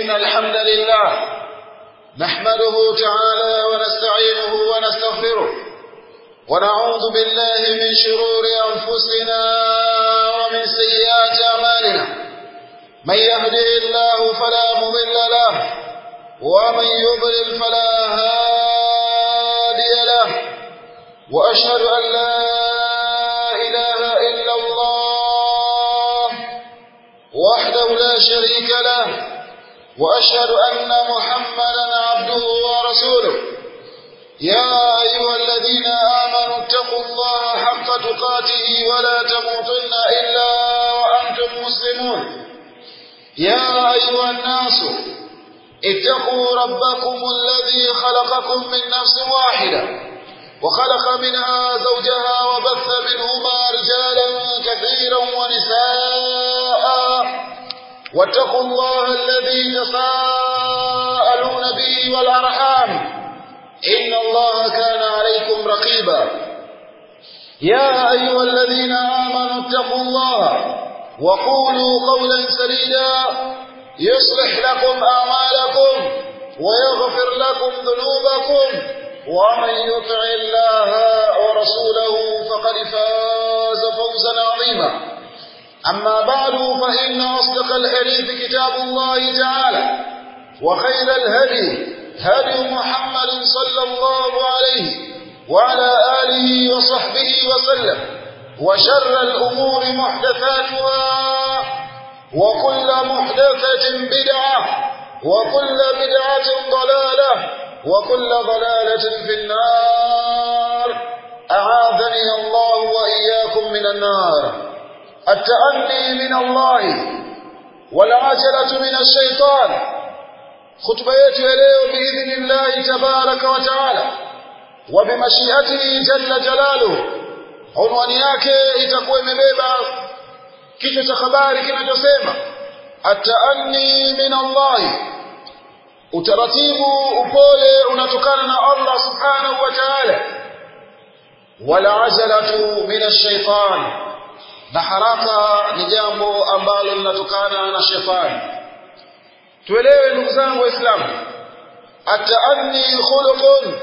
إن الحمد لله نحمده تعالى ونستعينه ونستغفره ونعوذ بالله من شرور أنفسنا ومن سيئات أعمالنا من يهده الله فلا مضل له ومن يضلل فلا هادي له وأشهد أن لا إله إلا الله وحده لا شريك له وأشهد أن محمدا عبده ورسوله يا أيها الذين آمنوا اتقوا الله حق تقاته ولا تموتن إلا وأنتم مسلمون يا أيها الناس اتقوا ربكم الذي خلقكم من نفس واحدة وخلق منها زوجها وبث منهما رجالا كثيرا ونساء واتقوا الله الذي تساءلون به والأرحام إن الله كان عليكم رقيبا يا أيها الذين آمنوا اتقوا الله وقولوا قولا سديدا يصلح لكم أعمالكم ويغفر لكم ذنوبكم ومن يطع الله ورسوله فقد فاز فوزا عظيما أما بعد فإن أصدق الحديث كتاب الله تعالى وخير الهدي هدي محمد صلى الله عليه وعلى آله وصحبه وسلم وشر الأمور محدثاتها وكل محدثة بدعة وكل بدعة ضلالة وكل ضلالة في النار أعاذني الله وإياكم من النار التأني من الله والعجلة من الشيطان خطبة يتوليه بإذن الله تبارك وتعالى وبمشيئته جل جلاله عنوani yake itakuwa imebeba kichwa cha habari kinachosema ataanni min Allahi utaratibu upole unatokana na Allah subhanahu wa ta'ala wala ajalatu min ash-shaytan na haraka ni jambo ambalo linatokana na shetani tuelewe ndugu zangu waislamu ataanni khuluqun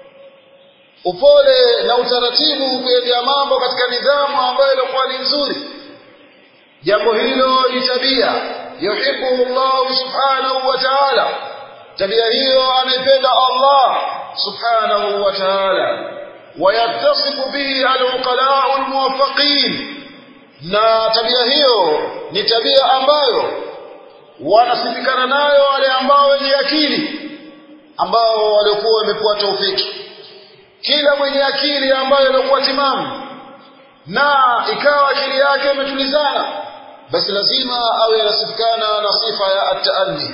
upole na utaratibu kuendea mambo katika nidhamu ambayo ilikuwa ni nzuri jambo hilo ni tabia yuhibbu Allah subhanahu wa ta'ala tabia hiyo anaipenda Allah subhanahu wa ta'ala ويتصف به العقلاء الموفقين na tabia hiyo ni tabia ambayo wanasifikana nayo wale ambao wenye akili ambao waliokuwa wamepewa taufiki kila mwenye akili ambayo ilikuwa timamu na ikawa akili yake imetulizana basi lazima awe anasifikana na sifa ya ataanni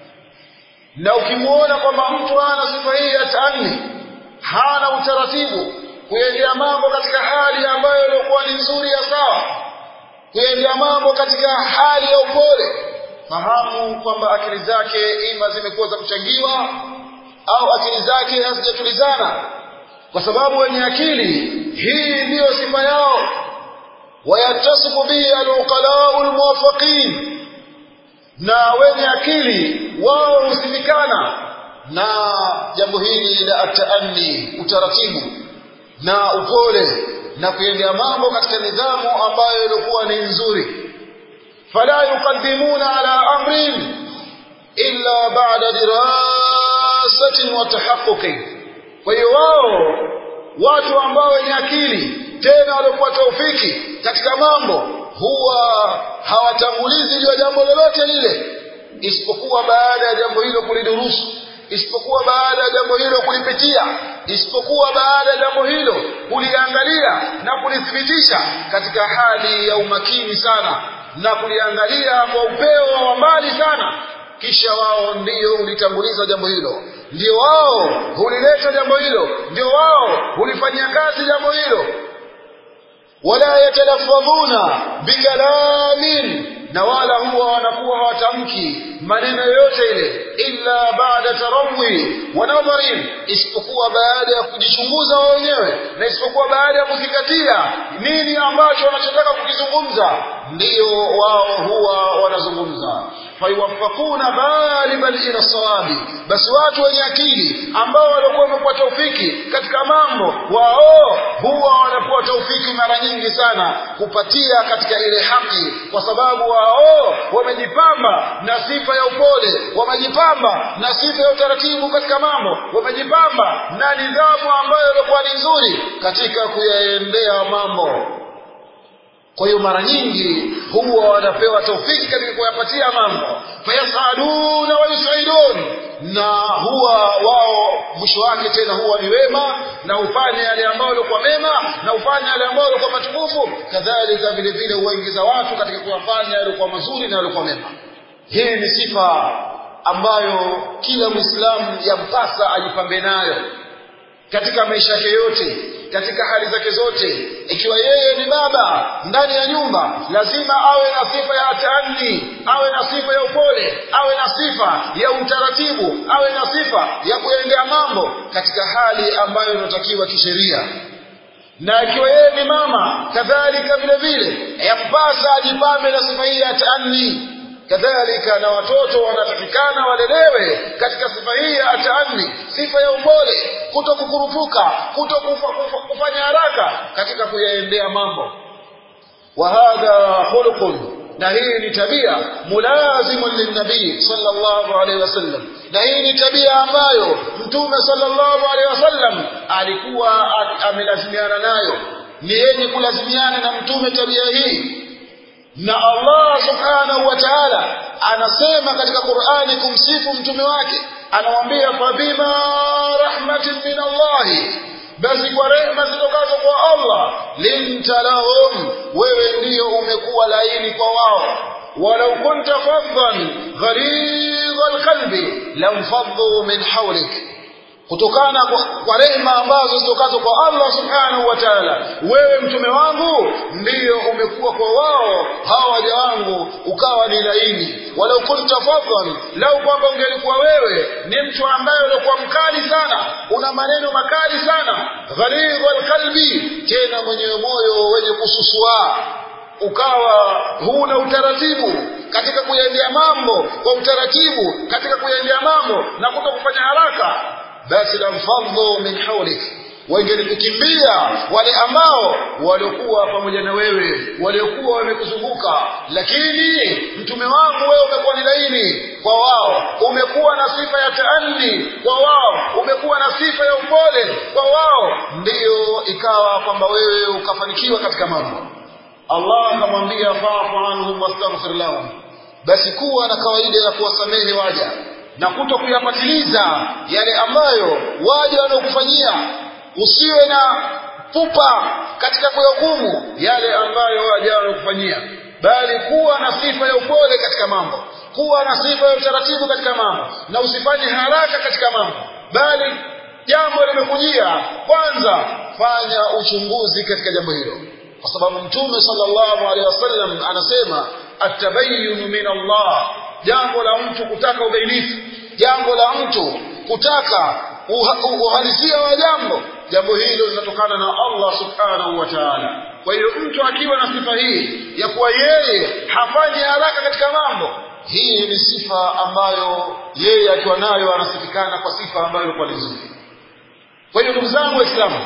na ukimuona kwamba mtu hana sifa hii ya taanni hana utaratibu kuendea mambo katika hali ambayo ilikuwa ni nzuri ya sawa kuendea mambo katika hali ya upole fahamu kwamba akili zake ima zimekuwa za kuchangiwa au akili zake hazijatulizana kwa sababu wenye akili hii ndiyo sifa yao wayatasifu bihi aluqalau lmuwafaqin na wenye akili wao husifikana na jambo hili la ataanni utaratibu na upole na kuendea mambo katika nidhamu ambayo ilikuwa ni nzuri fala yuqaddimuna ala amrin illa ba'da dirasatin wa tahaqquqin kwa hiyo wao watu ambao wenye akili tena waliokuwa taufiki katika mambo huwa hawatangulizi juu ya jambo lolote lile isipokuwa baada ya jambo hilo kulidurusu isipokuwa baada ya jambo hilo kulipitia isipokuwa baada ya jambo hilo kuliangalia na kulithibitisha katika hali ya umakini sana na kuliangalia kwa upeo wa mbali sana kisha wao ndio hulitanguliza jambo hilo ndio wao hulileta jambo hilo ndio wao hulifanyia kazi jambo hilo wala yatalaffadhuna bikalamin na wala huwa wanakuwa hawatamki maneno yoyote ile illa baada tarawi wa nadharin isipokuwa baada ya kujichunguza wao wenyewe na isipokuwa baada ya kuzingatia nini ambacho wanachotaka kukizungumza ndiyo wao huwa wanazungumza fayuwaffaquna ghaliban ila sawabi basi watu wenye akili ambao walikuwa wamepewa taufiki katika mambo wao huwa wanapewa taufiki mara nyingi sana kupatia katika ile haki kwa sababu wao wamejipamba na sifa ya upole wamejipamba na sifa ya utaratibu katika mambo wamejipamba na nidhamu ambayo ilikuwa ni nzuri katika kuyaendea mambo kwa hiyo mara nyingi huwa wanapewa taufiki katika kuyapatia mambo fayasaduna wayusaidun na huwa wao mwisho wake tena huwa ni wema na hufanya yale ambayo yalikuwa mema na hufanya yale ambayo yalikuwa matukufu kadhalika vile vile huwaingiza watu katika kuyafanya yalikuwa mazuri na yalikuwa mema hii ni sifa ambayo kila mwislamu yampasa ajipambe nayo katika maisha yake yote katika hali zake zote ikiwa yeye ni baba ndani ya nyumba lazima awe na sifa ya taanni awe na sifa ya upole awe na sifa ya utaratibu awe na sifa ya kuendea mambo katika hali ambayo inatakiwa kisheria na ikiwa yeye ni mama kadhalika vile vile yampasa ajipambe na sifa hii ya taanni kadhalika na watoto wanatakikana walelewe katika sifa hii ya ataani sifa ya upole kuto kukurupuka kuto kufa, kufa, kufanya haraka katika kuyaendea mambo wa hadha khuluqun na hii ni tabia mulazimun linnabii sallallahu alaihi wasallam na hii ni tabia ambayo mtume sallallahu alaihi wasallam alikuwa amelazimiana nayo ni yenye kulazimiana na mtume tabia hii na Allah subhanahu wa ta'ala anasema katika Qur'ani kumsifu mtume wake anamwambia fabima rahmatin min Allah basi kwa rehema zitokazo kwa Allah linta lahum wewe ndiyo umekuwa laini kwa wao walau kunta faddan ghalidha alqalbi lamfaddu min hawlik kutokana kwa, kwa rehema ambazo zitokazo kwa Allah subhanahu wa ta'ala wewe mtume wangu ndiyo umekuwa kwa wao hawa waja wangu ukawa ni laini walau kunta fadhan lau kwamba ungelikuwa wewe ni mtu ambaye ulikuwa mkali sana una maneno makali sana ghalidha alqalbi tena mwenye moyo wenye kususua ukawa huna utaratibu katika kuyaendea mambo kwa utaratibu katika kuyaendea mambo na kuto kufanya haraka basi lamfadhu min hawlik wangelikukimbia wale ambao waliokuwa pamoja na wewe waliokuwa wamekuzunguka lakini mtume wangu wewe umekuwa ni laini kwa wao umekuwa na sifa ya taanni kwa wao umekuwa na sifa ya upole kwa wao ndiyo ikawa kwamba wewe ukafanikiwa katika mambo Allah akamwambia fa'fu anhum wastaghfir lahum basi kuwa na kawaida ya kuwasamehe waja na kuto kuyapatiliza yale ambayo waja wanaokufanyia usiwe na pupa katika kuyahukumu yale ambayo waja wanaokufanyia bali kuwa na sifa ya upole katika mambo kuwa na sifa ya utaratibu katika mambo na usifanye haraka katika mambo bali jambo limekujia kwanza fanya uchunguzi katika jambo hilo kwa sababu mtume sallallahu alaihi wasallam anasema atabayunu min Allah jambo la mtu kutaka ubainifu jambo la mtu kutaka uhalisia wa jambo jambo hilo linatokana na Allah subhanahu wa ta'ala kwa hiyo mtu akiwa na sifa hii ya kuwa yeye hafanyi haraka katika mambo hii ni sifa ambayo yeye akiwa nayo anasifikana kwa sifa ambayo ilikuwa nzuri kwa hiyo ndugu zangu waislamu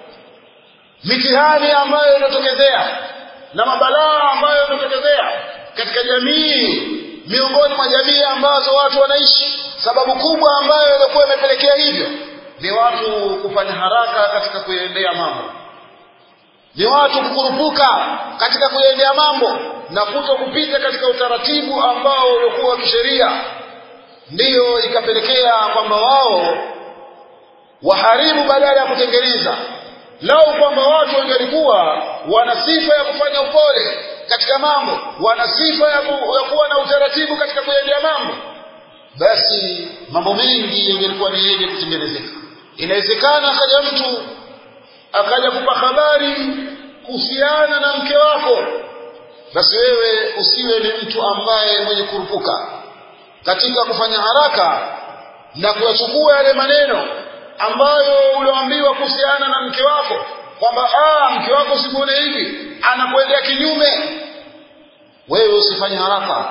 mitihani ambayo inatokezea na mabalaa ambayo yanatokezea katika jamii miongoni mwa jamii ambazo watu wanaishi sababu kubwa ambayo ilikuwa imepelekea hivyo ni watu kufanya haraka katika kuyaendea mambo ni watu kukurupuka katika kuyaendea mambo na kuto kupita katika utaratibu ambao uliokuwa wa kisheria ndiyo ikapelekea kwamba wao waharibu badala ya kutengeneza lau kwamba watu wangelikuwa wana sifa ya kufanya upole katika mambo wana sifa ya, ku, ya kuwa na utaratibu katika kuendea mambo basi mambo mengi yangelikuwa ni yenye kutengenezeka inawezekana akaja mtu akaja kupa habari kuhusiana na mke wako basi wewe usiwe ni mtu ambaye mwenye kurupuka katika kufanya haraka na kuyachukua yale maneno ambayo ulioambiwa kuhusiana na mke wako kwamba ah mke wako usimuone hivi anakuendea kinyume wewe usifanye haraka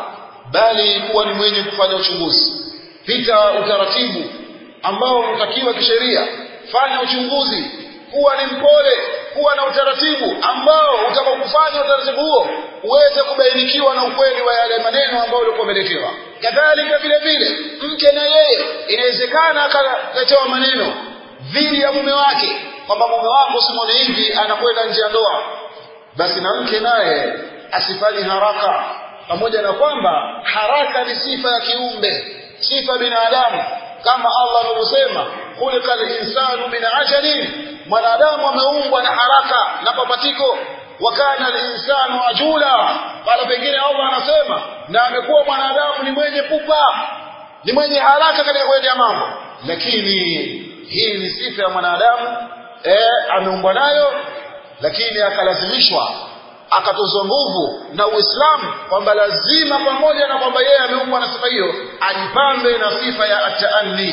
bali kuwa ni mwenye kufanya uchunguzi pita utaratibu ambao unatakiwa kisheria fanya uchunguzi kuwa ni mpole kuwa na utaratibu ambao utakapofanya utaratibu huo uweze kubainikiwa na ukweli wa yale maneno ambayo ulikuwa umeletewa kadhalika vile vile mke na yeye inawezekana akaletewa maneno dhidi ya mume wake kwamba mume wako simone hivi anakwenda nje ya ndoa basi na mke naye asifanye haraka pamoja na kwamba haraka ni sifa ya kiumbe sifa ya binadamu kama Allah anavyosema khuliqa al-insanu min ajalin mwanadamu ameumbwa na haraka na papatiko wa kana al-insanu ajula pale pengine Allah anasema na amekuwa mwanadamu ni mwenye pupa ni mwenye haraka katika kuendea mambo lakini hii ni sifa ya mwanadamu eh ameumbwa nayo lakini akalazimishwa akatozwa nguvu na Uislamu kwamba lazima pamoja na kwamba yeye ameumbwa na sifa hiyo ajipambe na sifa ya ataanni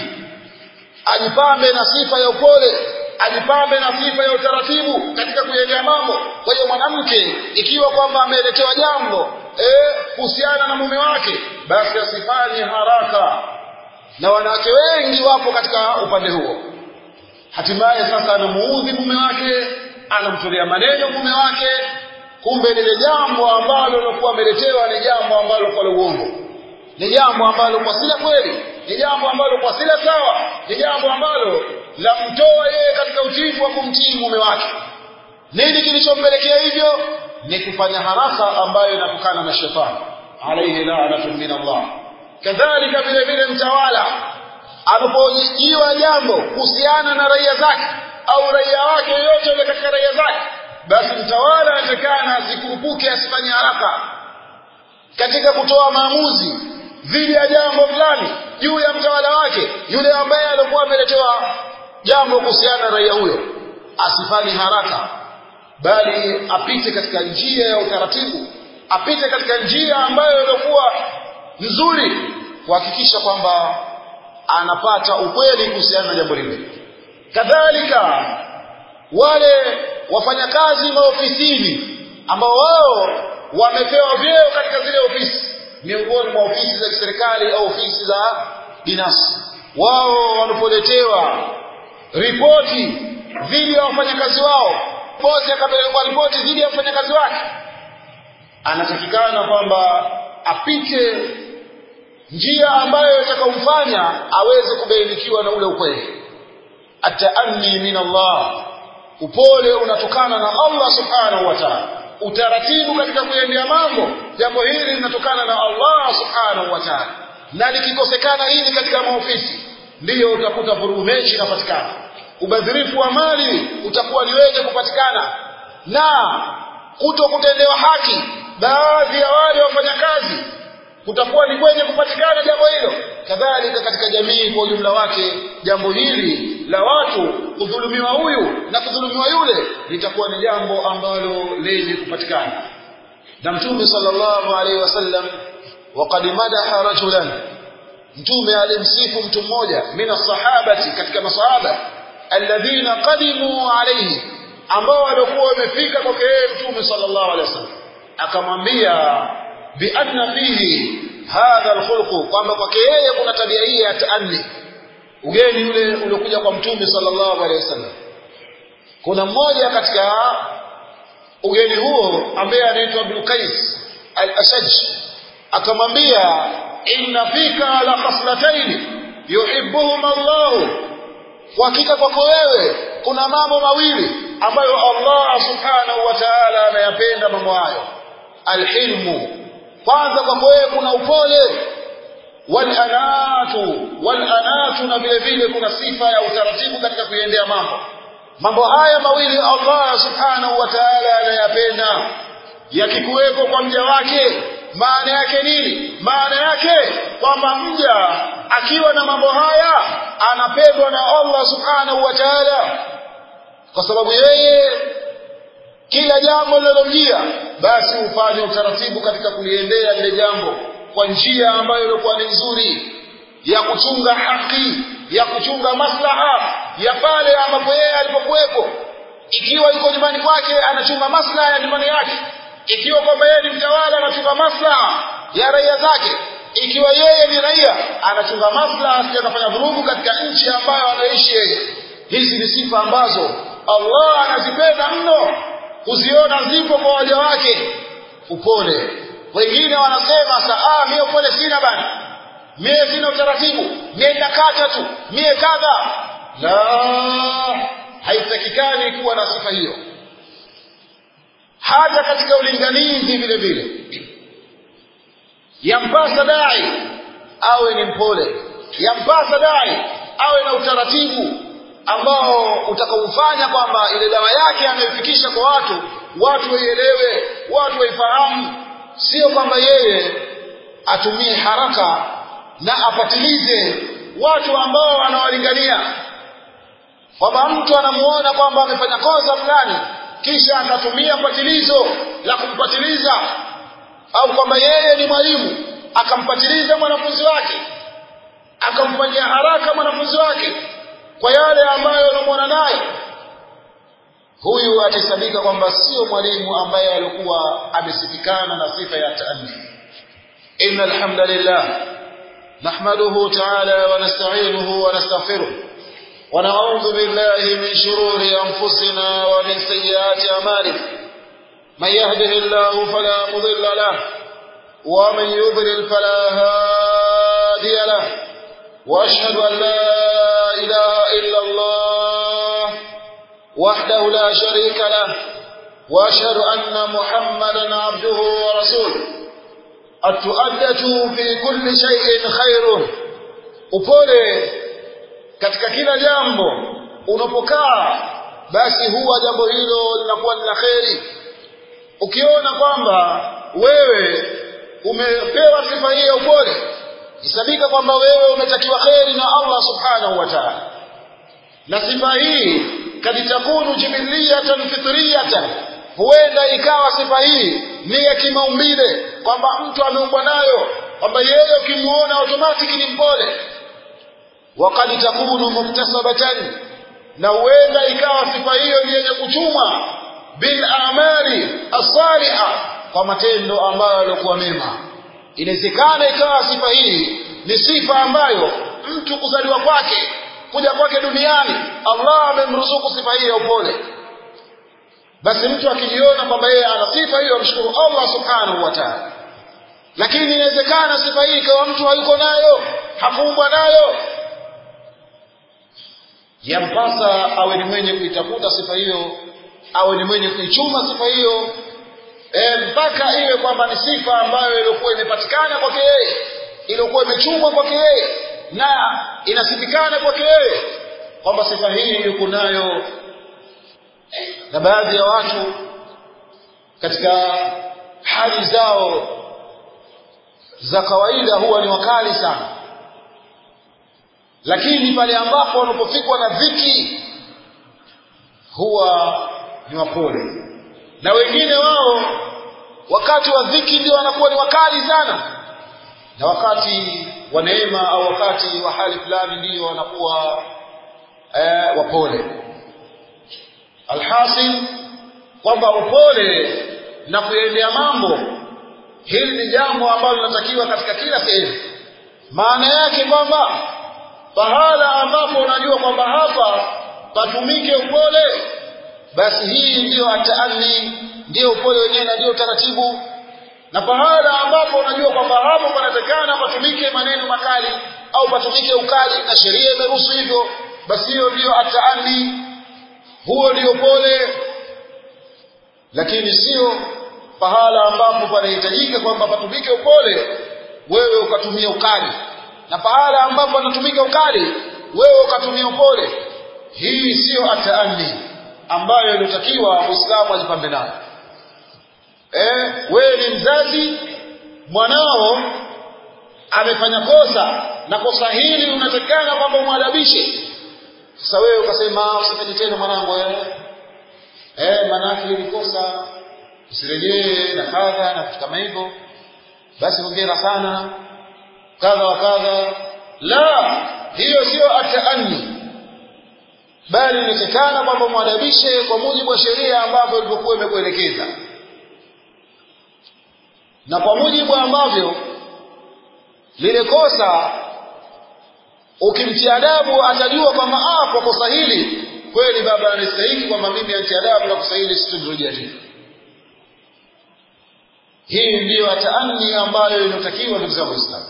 ajipambe na sifa ya upole ajipambe na sifa ya utaratibu katika kuendea mambo kwa hiyo mwanamke ikiwa kwamba ameletewa jambo eh kuhusiana na mume wake basi asifanye haraka na wanawake wengi wapo katika upande huo hatimaye sasa anamuudhi mume wake anamtolea maneno mume wake kumbe lile jambo ambalo lilokuwa ameletewa ni jambo ambalo kwa uongo ni jambo ambalo kwa sila kweli ni jambo ambalo kwa sila sawa ni jambo ambalo lamtoa yeye katika utiifu wa kumtii mume wake nini kilichompelekea hivyo ni kufanya haraka ambayo inatokana na shetani alayhi la'natu min Allah kadhalika vile vile mtawala anapojiwa jambo kuhusiana na raia zake au raia wake yoyote yule katika raia zake basi mtawala anatakana asikurupuke asifanye haraka katika kutoa maamuzi dhidi ya jambo fulani juu ya mtawala wake yule ambaye alikuwa ameletewa jambo kuhusiana na raia huyo asifanye haraka bali apite katika njia ya utaratibu apite katika njia ambayo ilikuwa nzuri kuhakikisha kwamba anapata ukweli kuhusiana na jambo lile kadhalika wale wafanyakazi maofisini ambao wao wamepewa vyeo katika zile ofisi miongoni mwa ofisi za kiserikali au ofisi za binafsi wao wanapoletewa ripoti dhidi ya wafanyakazi wao bosi akapelekwa ripoti dhidi ya mfanyakazi wake anatakikana kwamba apite njia ambayo itakaomfanya aweze kubainikiwa na ule ukweli ataanni min Allah upole unatokana na Allah subhanahu wa ta'ala utaratibu katika kuendea mambo jambo hili linatokana na Allah subhanahu wa ta'ala na likikosekana hili katika maofisi ndiyo utakuta vurugu mechi inapatikana ubadhirifu wa mali utakuwa ni wenye kupatikana na kuto kutendewa haki baadhi ya wale wafanyakazi kutakuwa ni kwenye kupatikana jambo hilo kadhalika katika jamii kwa ujumla wake jambo hili la watu kudhulumiwa huyu na kudhulumiwa yule litakuwa ni jambo ambalo lenye kupatikana na mtume sallallahu alaihi wasallam waqad madaha rajulan mtume alimsifu mtu mmoja min sahabati katika masahaba alladhina qadimu alayhi ambao walikuwa wamefika kwake yeye mtume sallallahu alaihi wasallam akamwambia bi anna fihi hadha alkhulq kwamba kwake yeye kuna tabia hii ya taanni ugeni ule uliokuja kwa mtume sallallahu alaihi wasallam kuna mmoja katika ugeni huo ambaye anaitwa Abdul Qais al-Ashaj akamwambia inna fika la khaslatayn yuhibbuhum Allah hakika kwako wewe kuna mambo mawili ambayo Allah subhanahu wa ta'ala anayapenda mambo hayo alhilmu kwanza kwako wewe kuna upole walanatu walanatu na vile vile kuna sifa ya utaratibu katika kuiendea mambo mambo haya mawili Allah subhanahu wa ta'ala anayapenda yakikuwepo kwa mja wake maana yake nini maana yake kwamba mja akiwa na mambo haya anapendwa na Allah subhanahu wa ta'ala kwa sababu yeye kila jambo linalomjia basi ufanye utaratibu katika kuliendea lile jambo kwa njia ambayo ilikuwa ni nzuri ya kuchunga haki ya kuchunga maslaha ya pale ambapo yeye alipokuwepo ikiwa yuko nyumbani kwake anachunga maslaha ya nyumbani yake ikiwa kwamba yeye ni mtawala anachunga maslaha ya raia zake ikiwa yeye ni raia anachunga maslaha asije akafanya vurugu katika nchi ambayo anaishi yeye hizi ni sifa ambazo Allah anazipenda mno kuziona zipo kwa waja wake upole wengine wanasema saa mie upole sina bana mie sina utaratibu mie nakata tu mie kadha la haitakikani kuwa na sifa hiyo hata katika ulinganizi vile vile yampasa dai awe ni mpole yampasa dai awe na utaratibu ambao utakaufanya kwamba ile dawa yake anayofikisha kwa watu watu waielewe watu waifahamu sio kwamba yeye atumie haraka na apatilize watu ambao anawalingania kwamba mtu anamuona kwamba amefanya kosa fulani kisha akatumia patilizo la kumpatiliza au kwamba yeye ni mwalimu akampatiliza mwanafunzi wake akamfanyia haraka mwanafunzi wake kwa yale ambayo anamwona naye huyu atahesabika kwamba sio mwalimu ambaye alikuwa amesifikana na sifa ya taanni inna alhamdulillah nahmaduhu ta'ala wa nasta'inuhu wa nastaghfiruh wa na'udhu billahi min shururi anfusina wa min sayyiati a'malina man yahdihillahu fala mudilla lahu wa man yudlil fala hadiya lahu wa ashhadu an la ilaha illa Allah وحده لا شريك له واشهد ان محمدا عبده ورسوله التؤدة في كل شيء خير upole katika kila jambo unapokaa basi huwa jambo hilo linakuwa ni la kheri ukiona kwamba wewe umepewa sifa hii ya upole isabika kwamba wewe umetakiwa kheri na Allah subhanahu wa ta'ala na sifa hii kad takunu jibiliyatan fitriyatan huenda ikawa sifa hii ni ya kimaumbile kwamba mtu ameumbwa nayo kwamba yeye ukimuona automatic ni mpole wakad takunu muktasabatan na huenda ikawa sifa hiyo ni yenye kuchumwa bil amali asaliha kwa matendo ambayo yalikuwa mema inawezekana ikawa sifa hii ni sifa ambayo mtu kuzaliwa kwake kuja kwake duniani Allah amemruzuku sifa hii ya upole basi mtu akijiona kwamba yeye ana sifa hiyo amshukuru Allah subhanahu wa ta'ala lakini inawezekana sifa hii ikawa mtu hayuko nayo hakuumbwa nayo yampasa awe ni mwenye kuitafuta sifa hiyo awe ni mwenye kuichuma sifa hiyo e, mpaka iwe kwamba ni sifa ambayo ilikuwa imepatikana kwake yeye iliyokuwa imechumwa kwake yeye na inasifikana kwake yeye kwamba sifa hii yuko nayo na baadhi ya watu katika hali zao za kawaida huwa ni wakali sana lakini pale ambapo wanapofikwa na dhiki huwa ni wapole na wengine wao wakati wa dhiki ndio wanakuwa ni wakali sana na wakati wa neema au wakati wa hali fulani ndio wanakuwa eh, wapole alhasil kwamba upole na kuendea mambo hili ni jambo ambalo linatakiwa katika kila sehemu maana yake kwamba pahala ambapo unajua kwamba hapa patumike upole basi hii ndiyo ataani ndiyo upole wenyewe na ndiyo taratibu na pahala ambapo unajua kwamba hapo panatakana patumike maneno makali au patumike ukali na sheria imeruhusu hivyo basi hiyo ndiyo ataani huo ndio pole lakini sio pahala ambapo panahitajika kwamba patumike upole wewe ukatumia ukali na pahala ambapo panatumika ukali wewe ukatumia upole hii sio ataani ambayo ilitakiwa muislamu ajipambe nayo eh wewe ni mzazi mwanao amefanya kosa na kosa hili unatakana kwamba umwadabishe sasa wewe ukasema usifanye tena mwanangu eh eh manake ni kosa usirejee na kadha na vitu kama hivyo basi hongera sana kadha wa kadha la hiyo sio ataani bali inatakana kwamba mwadabishe kwa mujibu wa sheria ambavyo ilivyokuwa imekuelekeza na kwa mujibu ambavyo lile kosa ukimtia adabu atajua kwamba ah kwa kosa hili kweli baba anastahili kwamba mimi anti adabu na kosa hili siturudia tena hii ndiyo ataani ambayo inatakiwa ndugu zangu waislamu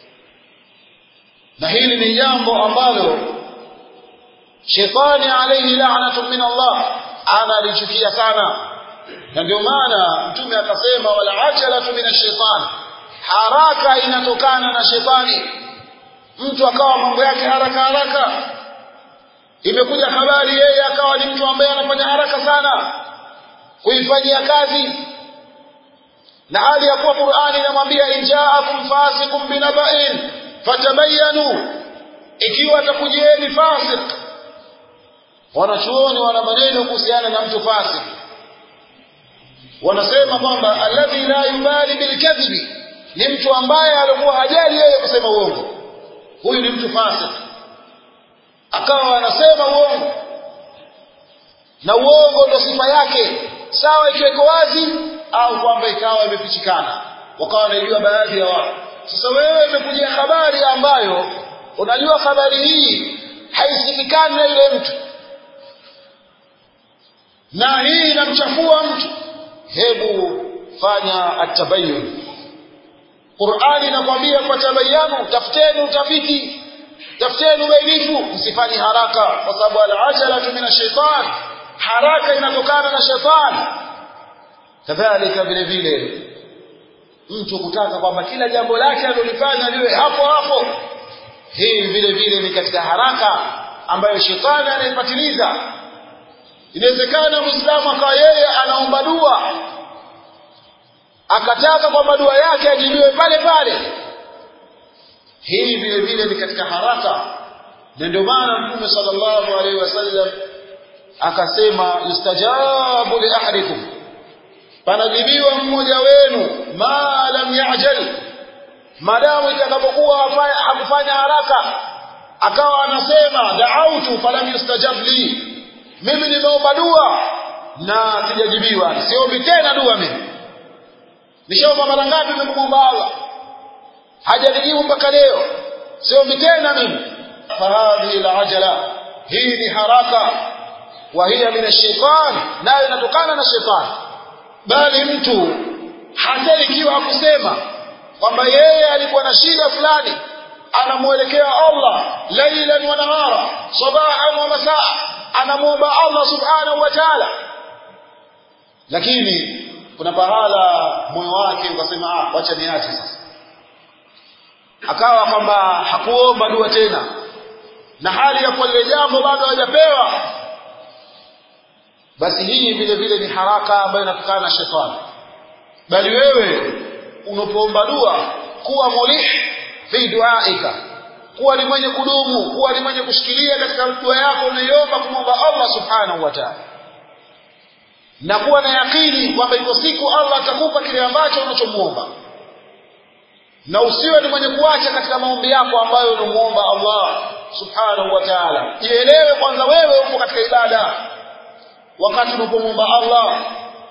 na hili ni jambo ambalo shetani alayhi la'natu min Allah analichukia sana na ndio maana mtume akasema wala ajalatu min ash-shaytan haraka inatokana na shetani mtu akawa mambo yake haraka haraka imekuja habari yeye akawa ni mtu ambaye anafanya haraka sana kuifanyia kazi na hali ya kuwa Qur'ani inamwambia injaakum fasiqun binaba'in fatabayanu ikiwa atakujieni fasik wanachuoni wana maneno kuhusiana na mtu fasik wanasema kwamba alladhi la yubali bilkadhibi ni mtu ambaye alikuwa hajali yeye kusema uongo huyu ni mtu fasik akawa anasema uongo na uongo ndio sifa yake sawa ikiweko wazi au kwamba ikawa imefichikana wakawa wanajua baadhi ya watu sasa wewe imekujia habari ambayo unajua habari hii haisikikani na yule mtu na hii inamchafua mtu hebu fanya atabayun Qur'ani inakwambia kwa tabayanu tafuteni utafiti tafuteni ubainifu msifanye haraka kwa sababu al-ajalatu min ash-shaytan haraka inatokana na shetani kadhalika vile vile mtu kutaka kwamba kila jambo lake alilofanya liwe hapo hapo hii vile vile ni katika haraka ambayo shetani anaipatiliza inawezekana muislamu akawa yeye anaomba dua akataka kwamba dua yake ajibiwe pale pale hii vile vile ni katika haraka na ndio maana mtume sallallahu alaihi wasallam akasema yustajabu li ahadikum panajibiwa mmoja wenu ma lam yajal madamu itakapokuwa hakufanya haraka akawa anasema da'autu falam yustajab li mimi nimeomba dua na sijajibiwa siombi tena dua mimi nishaomba mara ngapi nimemwomba Allah hajanijibu mpaka leo siombi tena mimi fahadhi alajala hii ni haraka wa hiya min ash-shaytan nayo inatokana na shetani bali mtu hata ikiwa hakusema kwamba yeye alikuwa na shida fulani anamuelekea Allah lailan wa nahara sabahan wa masaa anamwomba Allah subhanahu wa ta'ala lakini kuna pahala moyo wake ukasema ah wacha niache sasa akawa kwamba hakuomba dua tena na hali ya kuwa lile jambo bado hajapewa basi hii vile vile ni haraka ambayo inatokana na shetani bali wewe unapoomba dua kuwa mulih fi duaika kuwa ni mwenye kudumu kuwa ni mwenye kushikilia katika dua yako unayoomba kumwomba Allah subhanahu wa ta'ala na kuwa na yakini kwamba iko siku Allah atakupa kile ambacho unachomuomba na usiwe ni mwenye kuacha katika maombi yako ambayo unamuomba Allah subhanahu wa ta'ala jielewe kwanza wewe uko katika ibada wakati unapomwomba Allah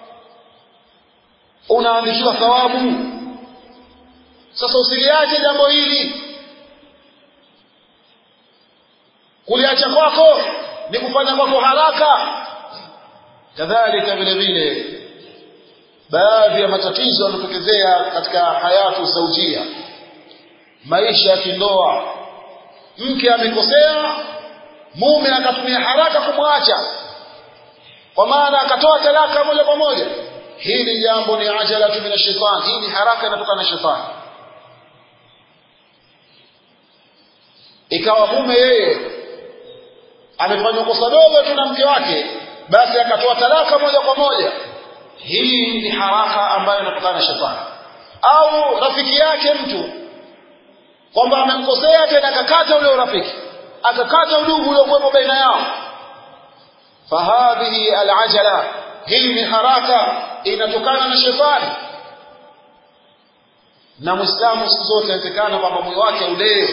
unaandikiwa thawabu sasa usiliache jambo hili kuliacha kwako ni kufanya kwako haraka kadhalika vile vile baadhi ya matatizo yanatokezea katika hayatu zaujia maisha ya kindoa mke amekosea mume akatumia haraka kumwacha kwa maana akatoa talaka moja kwa moja hili jambo ni ajalatu min ash-shaytan hii ni haraka inatoka na shetani ikawa mume yeye amefanya kosa dogo tu na mke wake basi akatoa talaka moja kwa moja hii ni haraka ambayo inatokana na shetani au rafiki yake mtu kwamba amemkosea tena akakata ule urafiki akakata udugu uliokuwepo baina yao fahadhihi alajala hii ni haraka inatokana na shetani na muislamu siku zote inawezekana kwamba moyo wake ulee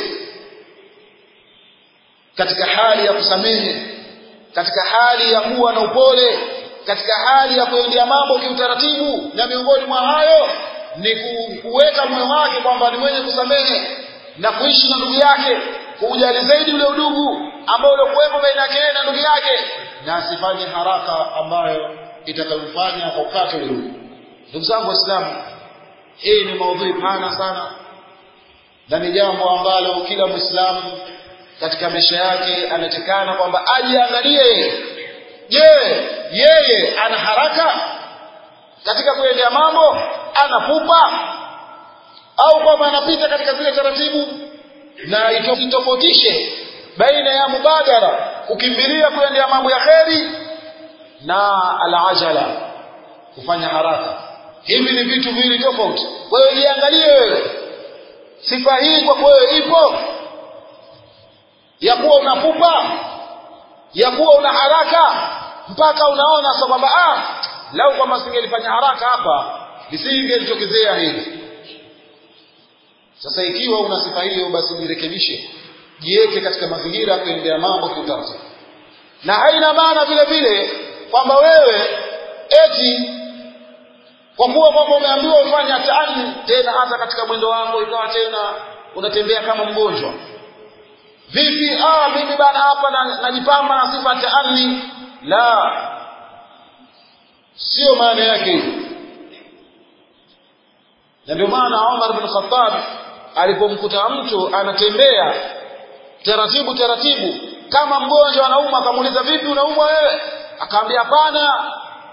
katika hali ya kusamehe katika hali ya kuwa na upole katika hali ya kuendea mambo kiutaratibu na miongoni mwa hayo ni kuweka moyo wake kwamba ni mwenye kusamehe na kuishi na ndugu yake kuujali zaidi ule udugu ambao uliokuwepo baina yake na ndugu yake na asifanye haraka ambayo itakayomfanya akukate ule udugu ndugu zangu waislamu hii ni maudhui pana sana na ni jambo ambalo kila mwislamu katika maisha yake anatekana kwamba ajiangalie je yeye ana haraka katika kuendea mambo ana pupa au kwamba anapita katika zile taratibu na itofautishe baina ya mubadara kukimbilia kuendea mambo ya kheri na alajala kufanya haraka hivi ni vitu viwili tofauti kwa hiyo jiangalie wewe sifa hii kwa wewe ipo ya kuwa unapupa ya kuwa una haraka mpaka unaona sasa kwamba ah lau kwamba singelifanya haraka hapa lisingelitokezea hili sasa ikiwa una sifa hiyo basi jirekebishe jiweke katika mazingira ya kuendea mambo kiutaratibu na haina maana vile vile kwamba wewe eti kwa kuwa kwamba umeambiwa ufanye taani tena hata katika mwendo wako ikawa tena unatembea kama mgonjwa vipi ah mimi bana hapa najipamba na, na sifa taani la sio maana yake hiyo na ndio maana Umar bin Khattab alipomkuta mtu anatembea taratibu taratibu kama mgonjwa anauma akamuuliza vipi unaumwa wewe akaambia hapana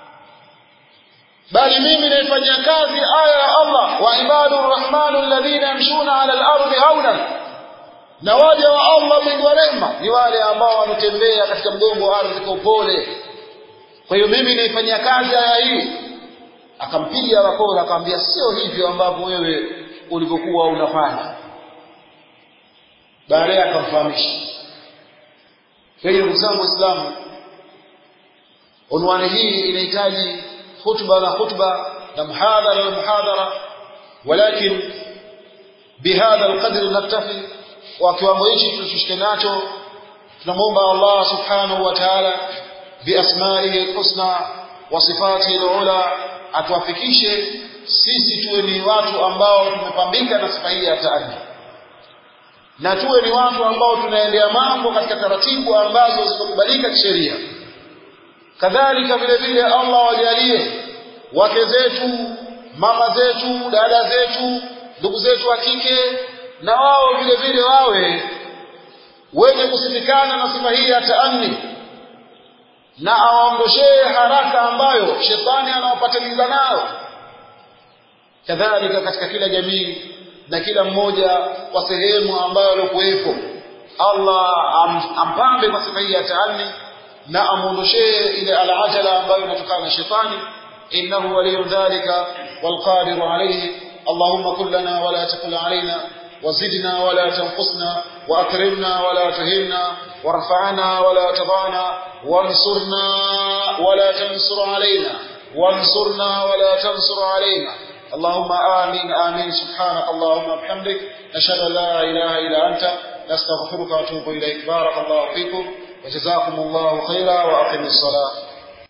bali mimi naifanyia kazi aya ya Allah wa ibadur rahmanu alladhina yamshuna ala al-ardi hauna na waja wa Allah mwingi wa rehema ni wale ambao wanatembea katika mgongo wa ardhi kwa upole kwa hiyo mimi naifanyia kazi aya hii akampiga bakora akamwambia sio hivyo ambavyo wewe ulivyokuwa unafanya baadaye akamfahamisha kwa hiyo ndugu zangu waislamu unwani hii inahitaji khutba na khutba na muhadhara na muhadhara walakin bihadha alqadri naktafi wa kiwango hichi tushike nacho tunamwomba Allah subhanahu wa ta'ala biasmaihi alhusna wa sifatihi alula atuwafikishe sisi tuwe ni watu ambao tumepambika na sifa hii ya taaddi na tuwe ni watu ambao tunaendea mambo katika taratibu ambazo zikubalika kisheria kadhalika vile vile Allah wajalie wake zetu mama zetu dada zetu ndugu zetu wa kike na wao vile vile wawe wenye kusifikana na sifa hii ya taanni na awaondoshee haraka ambayo shetani anawapatiliza nayo kadhalika katika kila jamii na kila mmoja kwa sehemu ambayo alikuwepo Allah am, ampambe kwa sifa hii ya taanni na amuondoshee ile alajala ambayo inatokana na shetani innahu waliyu dhalika walqadiru alayhi اللهم كن لنا ولا تكن علينا وزدنا ولا تنقصنا وأكرمنا ولا تهنا وارفعنا ولا تضعنا وانصرنا ولا تنصر علينا وانصرنا ولا تنصر علينا اللهم آمين آمين سبحانك اللهم وبحمدك نشهد أن لا إله إلا أنت نستغفرك ونتوب إليك بارك الله فيكم وجزاكم الله خيرا وأقم الصلاة